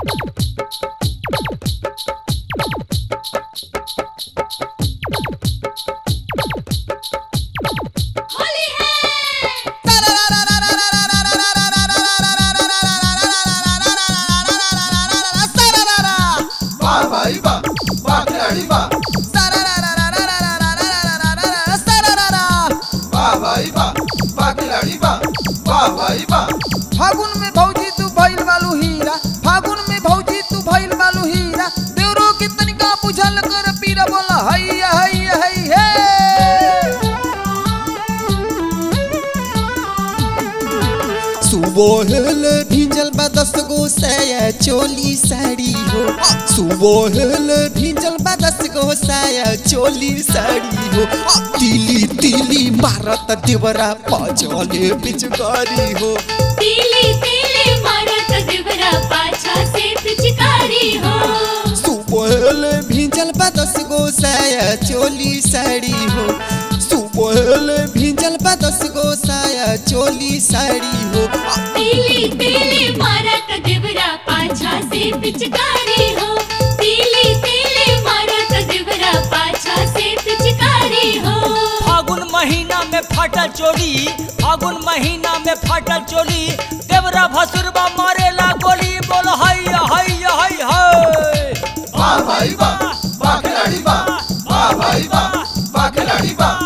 होली है वाह भाई वाह वाह खिलाड़ी वाह वाह भाई वाह वाह खिलाड़ी वाह वाह भाई वाह फागुन में भौजी तू भइल बालू हीरा फागुन में भौजी तू भइल बालू हीरा देवरो के तनिका बुझल कर पीरा बोला हैया हैया है हे सुबोहल भिंजल बा दस गो साया चोली साड़ी हो सुबोहल भिंजल बा दस गो साया चोली साड़ी हो तिली तिली मारत देवरा पजले पिचकारी हो तीली तीली मारत देवरा पाछा से पिचकारी हो सुबोहल भिंजल बा दस गो साया चोली साड़ी हो सुबोहल भिंजल बा दस गो साया चोली साड़ी हो तीली तीली मारत देवरा पाछा से पिचकारी हो तीली तीली मारत देवरा पाछा से पिचकारी हो फागुन महीना में फाटल चोली फागुन महीना में फाटल चोली देवरा भसुरबा मारेला गोली बोल हैया हैया है है वाह भाई वाह वाह खिलाड़ी वाह वाह भाई वाह वाह खिलाड़ी वाह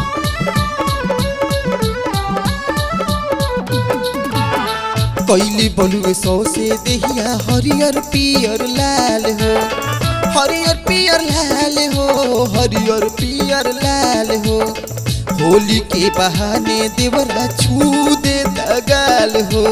कैली बलुए सौ से देहिया हरियर पियर लाल हो हरियर पियर लाल हो हरियर पियर लाल हो होली के बहाने देवरा छू दे दगाल हो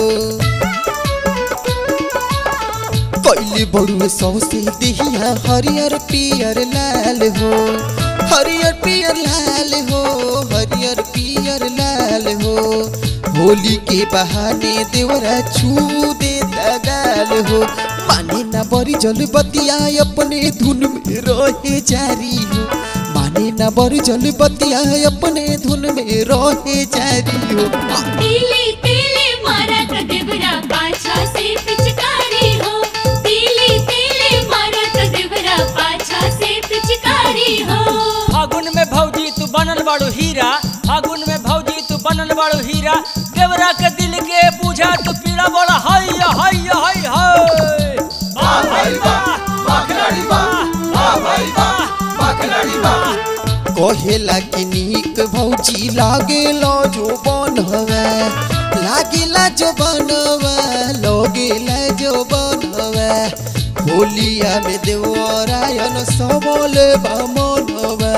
कैली बलुए सौ से देहिया हरियर पियर लाल हो हरियर पियर लाल हो हरियर पियर लाल हो होली के बहाने देवरा छू दे दगाल हो माने ना बड़ी जल बतिया अपने धुन में रहे जारी हो माने ना बड़ी जल बतिया अपने धुन में रहे जारी हो तीली तीली मारत देवरा पाछा से पिचकारी हो तीली तीली मारत देवरा पाछा से पिचकारी हो फागुन में भौजी तू बनल बाड़ू हीरा फागुन में भौजी तू बनल बाड़ू हीरा देवरा के दिल के पूछा तू पीड़ा बोला हैया हैया है है वाह भाई वाह वाह खिलाड़ी वाह वाह भाई वाह वाह खिलाड़ी वाह कहेला कि नीक भौजी लागेला जो बनवा लागेला जो बनवा लगेला जो बनवा होलिया में देवरायन सबल बामनवा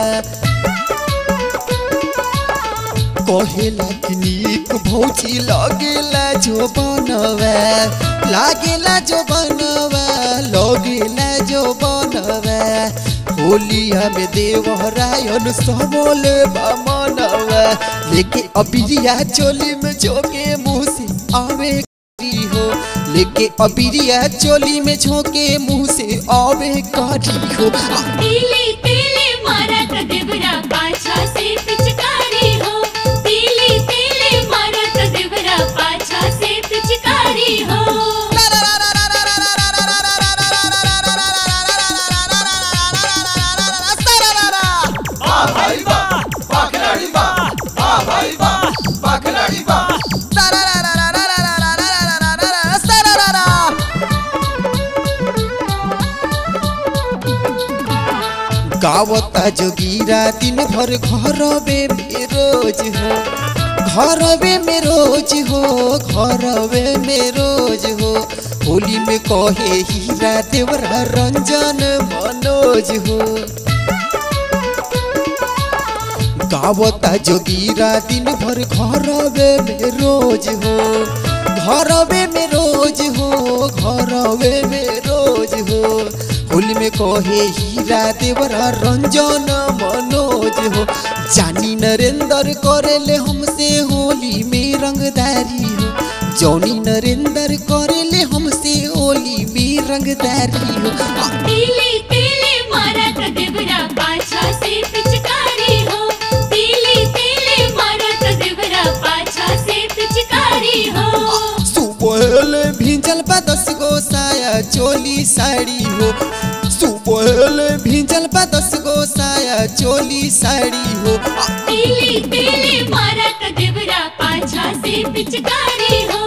कहेला कि नीक भौजी लगेला जो बनवा लागेला जो बनवा लगेला जो बनवा होलिया में देवरायन सबल बामनवा लेके अबिरिया चोली में झोंके मुंह से आवे करी हो लेके अबिरिया चोली में झोंके मुंह से आवे करी हो तीली तीली मारत देवरा पाछा से पिचकारी हो तीली तीली मारत देवरा पाछा से पिचकारी हो वाह भाई वाह वाह खिलाड़ी वाह वाह भाई वाह वाह खिलाड़ी वाह गावता जोगीरा दिन भर घरवे में रोज हो घरवे में रोज हो घरवे में रोज हो होली में कहे हीरा देवरा रंजन मनोज हो गावता जोगीरा दिन भर घरवे में रोज हो घरवे में रोज हो घरवे में रोज हो होली में कहे हीरा देवरा रंजन मनोज हो जानी नरेंद्र करेले हमसे होली में रंगदारी हो जौनी नरेंद्र करेले हमसे होली में रंगदारी हो तीली तीली मारत देवरा पाछा से पिचकारी हो तीली तीली मारत देवरा पाछा से पिचकारी हो सुबह भिंजल बा दस गो साया साया चोली साड़ी हो सुबह भिंजल बा दस गो साया चोली साड़ी हो आ, तीली तीली मारा त देवरा पाछा से पिचकारी हो